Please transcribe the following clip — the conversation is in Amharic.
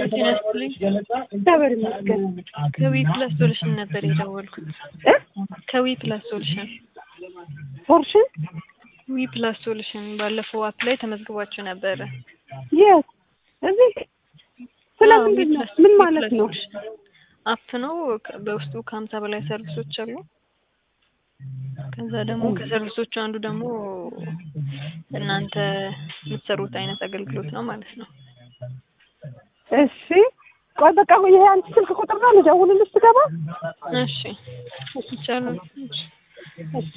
ጤና ይስጥልኝ። እግዚአብሔር ይመስገን። ከዊ ፕላስ ሶሉሽን ነበር የደወልኩት። እ ከዊ ፕላስ ሶሉሽን ፖርሽን ዊ ፕላስ ሶሉሽን ባለፈው አፕ ላይ ተመዝግባችሁ ነበረ። የት እዚህ ስለ አዎ፣ ምንድን ነው? ዊ ፕላስ- ምን ዊ ማለት ፕላስ ነው? ሶሉሽን አፕ ነው። ከ- በውስጡ ከሀምሳ በላይ ሰርቪሶች አሉ። ከዛ ደግሞ ከሰርቪሶቹ አንዱ ደግሞ እናንተ የምትሰሩት አይነት አገልግሎት ነው ማለት ነው። እሺ ቆይ በቃ ይሄ አንቺ ስልክ ቁጥር ነው ልደውልልሽ ስገባ? እሺ ይቻላል። እሺ